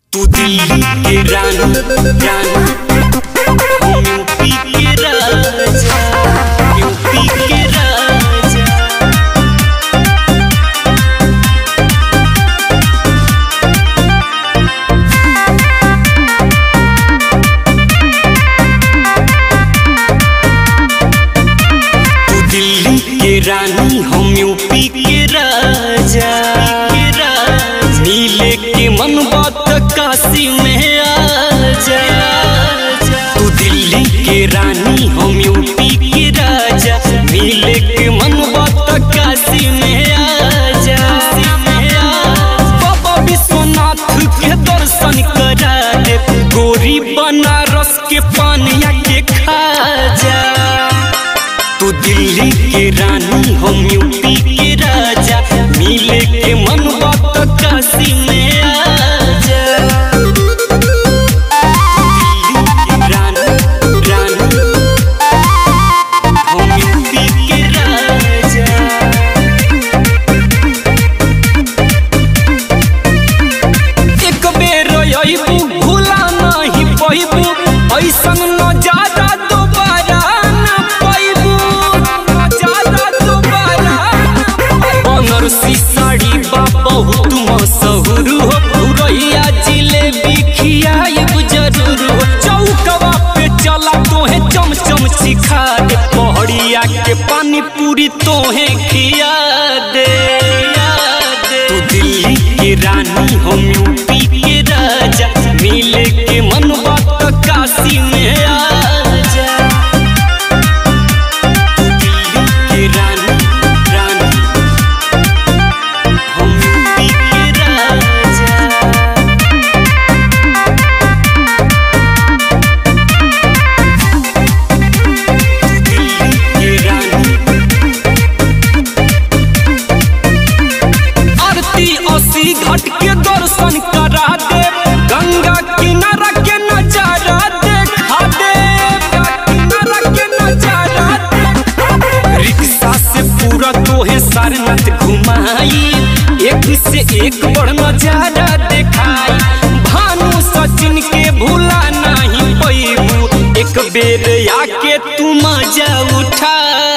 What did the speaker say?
तू दिल्ली के रानी रानी हम यूपी के राजा यूपी के राजा तू दिल्ली के रानी हम यूपी के राजा नीले के मन बात काशी में आजा तू दिल्ली के रानी हम यूपी के राजा नीले के मन बात काशी में आजा बाबा विश्वनाथ के दर्शन करा दे गोरी बनारस के पानिया के खा जा तू दिल्ली के रानी हम यूपी के राजा मिले के मन बात काशी में आजा दिल्ली के रानी रानी हम यूपी के राजा एक बेर अइबू भूला नहीं पैबू ऐसन नजारा दोबारा न पैबू नजारा दोबारा बनारसी साड़ी बा बहुत मशहूर हो पुरैया जिलेबी खियाइब जरूर हो चौकवा पे चला तोहे चमचम सिखा दे पहड़िया के पानी पूरी तोहे खिया दे तू दिल्ली के रानी हम यूपी के राजा मिले के मन बात काशी में आजा तू दिल्ली के रानी रानी हम यूपी के राजा दिल्ली के रानी आरती अस्सी घाट के दर्शन करा दे गंगा किनारा के नजारा देखा दे किनारा के नजारा दे रिक्शा से पूरा तोहे सारनाथ घुमाई एक से एक बड़ नजारा देखाई भानु सचिन के भूला नहीं पैबू एक बेर आके तू मजा उठा